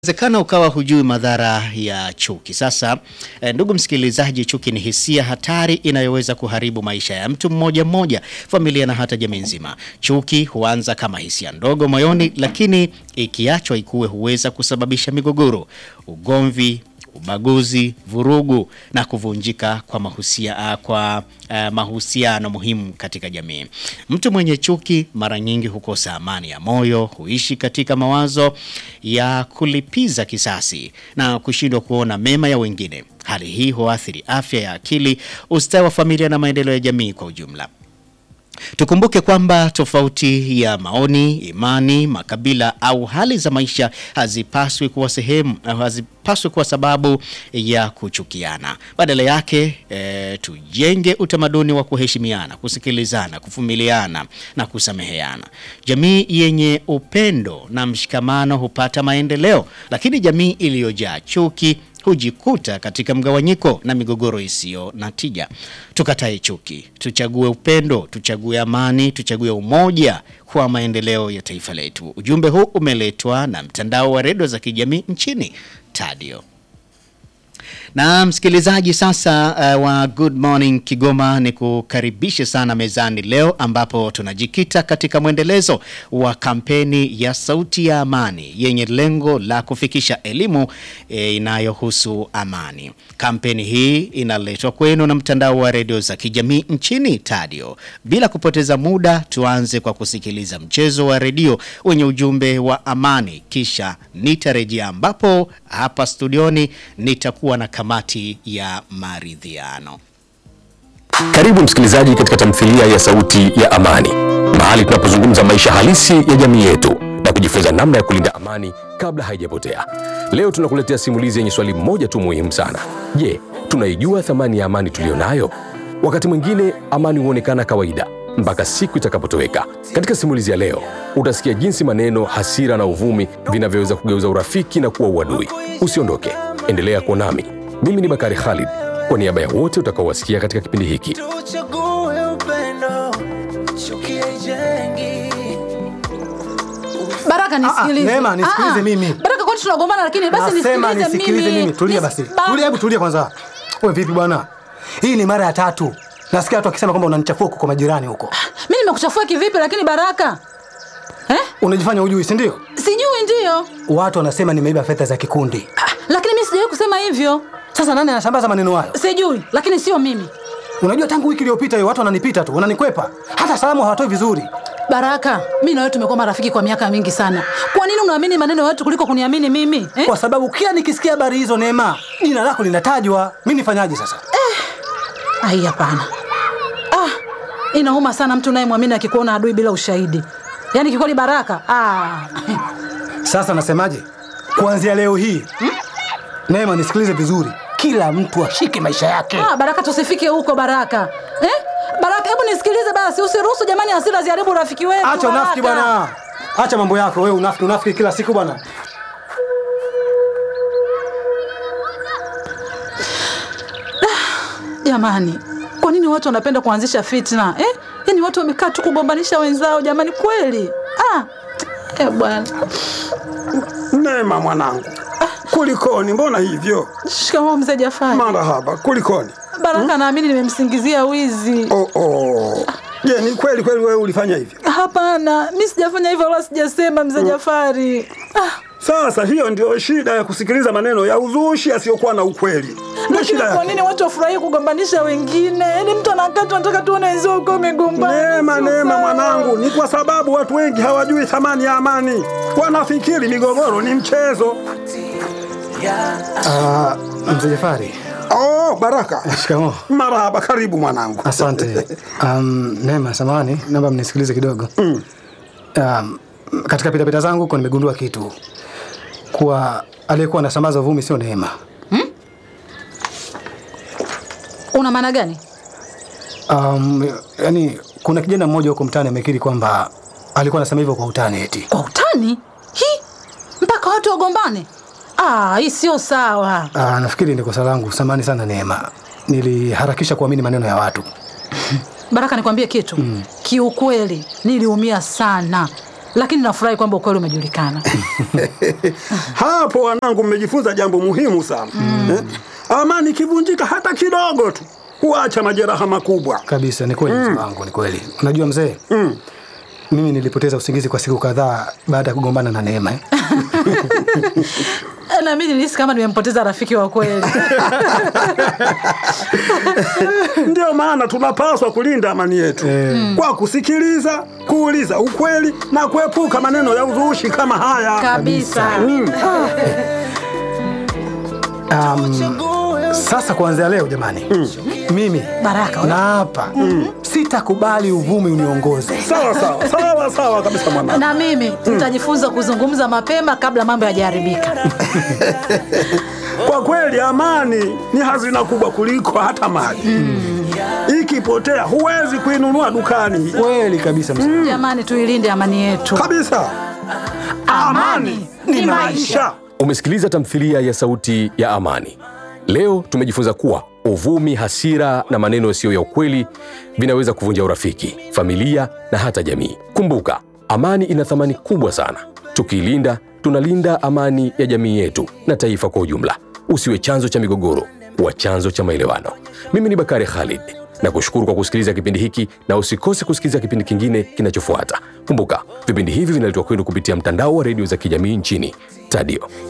Inawezekana ukawa hujui madhara ya chuki. Sasa eh, ndugu msikilizaji, chuki ni hisia hatari inayoweza kuharibu maisha ya mtu mmoja mmoja, familia na hata jamii nzima. Chuki huanza kama hisia ndogo moyoni, lakini ikiachwa ikue huweza kusababisha migogoro, ugomvi, ubaguzi, vurugu na kuvunjika kwa mahusia, kwa uh, mahusiano muhimu katika jamii. Mtu mwenye chuki mara nyingi hukosa amani ya moyo, huishi katika mawazo ya kulipiza kisasi na kushindwa kuona mema ya wengine. Hali hii huathiri afya ya akili, ustawi wa familia na maendeleo ya jamii kwa ujumla. Tukumbuke kwamba tofauti ya maoni, imani, makabila au hali za maisha hazipaswi kuwa sehemu hazipaswi kuwa sababu ya kuchukiana. Badala yake e, tujenge utamaduni wa kuheshimiana, kusikilizana, kuvumiliana na kusameheana. Jamii yenye upendo na mshikamano hupata maendeleo, lakini jamii iliyojaa chuki hujikuta katika mgawanyiko na migogoro isiyo na tija. Tukatae chuki, tuchague upendo, tuchague amani, tuchague umoja kwa maendeleo ya taifa letu. Ujumbe huu umeletwa na mtandao wa redio za kijamii nchini Tadio. Na msikilizaji sasa uh, wa Good Morning Kigoma ni kukaribishe sana mezani leo ambapo tunajikita katika mwendelezo wa kampeni ya Sauti ya Amani yenye lengo la kufikisha elimu e, inayohusu amani. Kampeni hii inaletwa kwenu na mtandao wa redio za kijamii nchini Tadio. Bila kupoteza muda, tuanze kwa kusikiliza mchezo wa redio wenye ujumbe wa amani, kisha nitarejea ambapo hapa studioni nitakuwa na kamati ya maridhiano. Karibu msikilizaji katika tamthilia ya Sauti ya Amani, mahali tunapozungumza maisha halisi ya jamii yetu na kujifunza namna ya kulinda amani kabla haijapotea. Leo tunakuletea simulizi yenye swali moja tu muhimu sana. Je, tunaijua thamani ya amani tuliyonayo? Wakati mwingine amani huonekana kawaida mpaka siku itakapotoweka. Katika simulizi ya leo utasikia jinsi maneno, hasira na uvumi vinavyoweza kugeuza urafiki na kuwa uadui. Usiondoke, endelea kuwa nami. Mimi ni Bakari Khalid, kwa niaba ya wote utakaowasikia katika kipindi hiki. Tuchague upendo, chuki haijengi. Baraka nisikilize. Ah, Neema, nisikilize Ah, ah. mimi. Baraka kwani tunagombana lakini basi Nasema nisikilize nisikilize mimi. Tulia Nis- basi. Ba- Tulia, hebu tulia kwanza. Wewe vipi bwana? Hii ni mara ya tatu. Nasikia watu wakisema kwamba unanichafua huko kwa majirani huko. Mimi nimekuchafua kivipi lakini Baraka? Eh? Unajifanya hujui, si ndio? Sijui ndio. Watu wanasema nimeiba fedha za kikundi. Ah, Lakini mimi sijawahi kusema hivyo. Sasa nani anasambaza maneno hayo? Sijui, lakini sio mimi. Unajua tangu wiki iliyopita hiyo watu wananipita tu, wananikwepa. Hata salamu hawatoi vizuri. Baraka, mimi na wewe tumekuwa marafiki kwa miaka mingi sana. Kwa nini unaamini maneno ya watu kuliko kuniamini mimi? Eh? Kwa sababu kila nikisikia habari hizo Neema, jina lako linatajwa. Mimi nifanyaje sasa? Ai, hapana. Ah, inauma sana mtu unayemwamini akikuona adui bila ushahidi. Yaani kikweli Baraka. Ah. Sasa nasemaje? Kuanzia leo hii, Neema nisikilize vizuri. Kila mtu ashike maisha yake. Ah, Baraka tusifike huko Baraka. Eh? Baraka, hebu nisikilize basi, usiruhusu jamani hasira ziharibu urafiki wetu. Acha unafiki Baraka. bwana. Acha mambo yako wewe, unafiki unafiki kila siku bwana. Jamani, kwa nini watu wanapenda kuanzisha fitna eh? Yaani watu wamekaa tu kugombanisha wenzao jamani, kweli ah. Eh, bwana. Neema mwanangu, kulikoni? Mbona hivyo? Shikamoo mzee Jafari. Marahaba, kulikoni? Baraka naamini nimemsingizia wizi. Oh, oh. Je, ni kweli kweli wewe ulifanya hivyo? Hapana, mi sijafanya hivyo wala sijasema mzee Jafari. Ah, Sasa hiyo ndio shida ya kusikiliza maneno ya uzushi yasiyokuwa na ukweli. Ndio lakini shida kwa yake. nini watu wafurahie kugombanisha wengine? Yaani mtu anakaa tu anataka tuone wenzao uko umegombana. Neema, Sio Neema sawa. mwanangu, ni kwa sababu watu wengi hawajui thamani ya amani. Wanafikiri migogoro ni mchezo. Ah, mzee Jafari. Oh, Baraka. Shikamoo. Marahaba, karibu mwanangu. Asante. Um, Neema, samahani, naomba mnisikilize kidogo. Um, katika pitapita zangu huko nimegundua kitu kuwa aliyekuwa anasambaza uvumi sio Neema. Una maana gani? Um, yani kuna kijana mmoja huko mtaani amekiri kwamba alikuwa anasema hivyo kwa utani eti. Kwa utani? Hi, mpaka watu wagombane? Ah, hii sio sawa. Ah, nafikiri ni kosa langu. Samahani sana Neema, niliharakisha kuamini maneno ya watu. Baraka, nikwambie kitu kiukweli, niliumia sana lakini nafurahi kwamba ukweli umejulikana. Hapo wanangu, mmejifunza jambo muhimu sana eh? Amani ikivunjika hata kidogo tu huacha majeraha makubwa. Kabisa, ni kweli mzee wangu, ni kweli. Unajua mzee, mimi nilipoteza usingizi kwa siku kadhaa baada ya kugombana na Neema. eh. na mimi nilihisi kama nimempoteza rafiki wa kweli. Ndio maana tunapaswa kulinda amani yetu kwa kusikiliza, kuuliza ukweli na kuepuka maneno ya uzushi kama haya. Kabisa. Um, sasa kuanzia leo jamani, mimi Baraka, na hapa sitakubali uvumi uniongoze. Sawa sawa sawa sawa kabisa mwanangu. na mimi nitajifunza kuzungumza mapema kabla mambo yajaharibika. Kwa kweli amani ni hazina kubwa kuliko hata mali. Ikipotea huwezi kuinunua dukani Kweli kabisa mzee. Jamani, tuilinde amani yetu. kabisa. Amani ni maisha. Umesikiliza tamthilia ya Sauti ya Amani. Leo tumejifunza kuwa uvumi, hasira na maneno yasiyo ya ukweli vinaweza kuvunja urafiki, familia na hata jamii. Kumbuka, amani ina thamani kubwa sana. Tukiilinda, tunalinda amani ya jamii yetu na taifa kwa ujumla. Usiwe chanzo cha migogoro, kuwa chanzo cha maelewano. Mimi ni Bakari Khalid na kushukuru kwa kusikiliza kipindi hiki, na usikose kusikiliza kipindi kingine kinachofuata. Kumbuka, vipindi hivi vinaletwa kwenu kupitia mtandao wa redio za kijamii nchini Tadio.